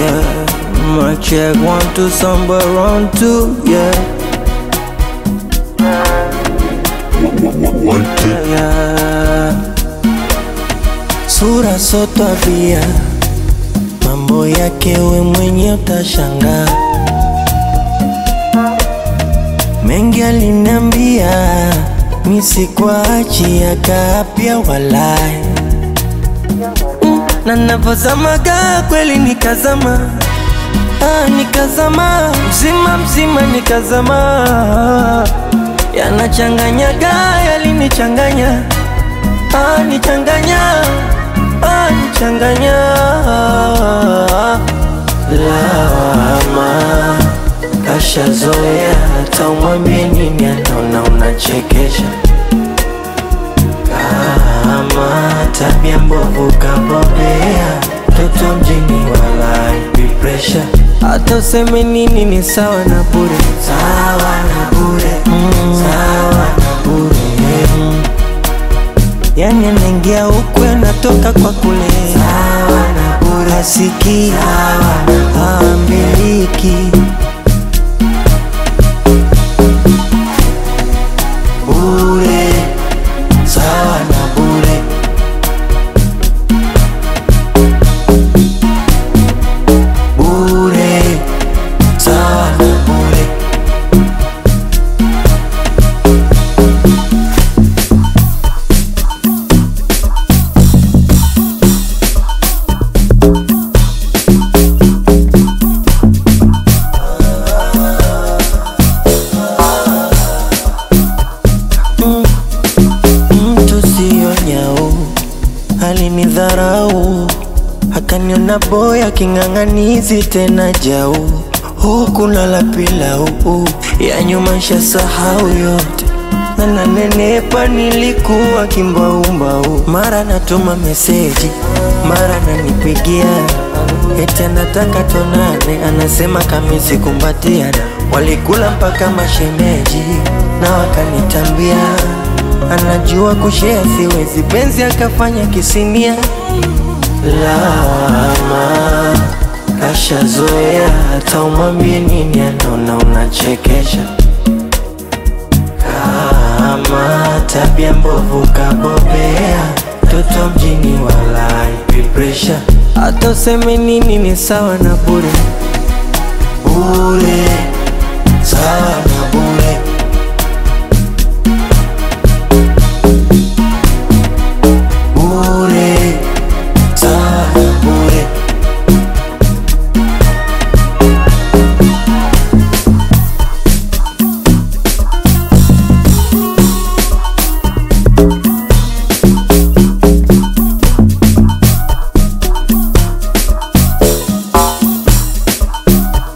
yeah. My check one to somewhere around two, yeah. yeah. Sura so tabia, mambo yake we mwenye utashangaa. Mengi aliniambia nisikuachi akapya walai mm, na navozamaga kweli nikazama ah, nikazama mzima mzima nikazama yanachanganyaga yalinichanganya ah, nichanganya ah, nichanganya lawama kashazoea hata umwambie nini anaona unachekesha kama tabia mbovu kabobea toto mjini walai pressure hata useme nini ni sawa na bure sawa na bure mm. sawa na bure mm. yani anaingia huku anatoka kwa kule sawa na bure asiki ambiliki bure sawa na bure bure sawa na bure mtu siyo nyau alinidharau akaniona boya king'ang'anizi tena jau huku nala pilau ya nyuma nshasahau yote na nanenepa nilikuwa kimbaumbau mara natuma meseji mara nanipigia eti anataka tonane anasema kamisi kumbatiana walikula mpaka mashemeji na wakanitambia anajua kushea siwezi penzi akafanya kisinia lawama kashazoea hata umwambie nini anaona unachekesha kama tabia mbovu kabobea toto mjini walai pressure hata useme nini ni sawa na bure bure sawa na bure bure sawa na bure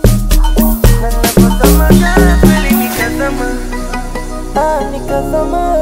nikazama, ah, nikazama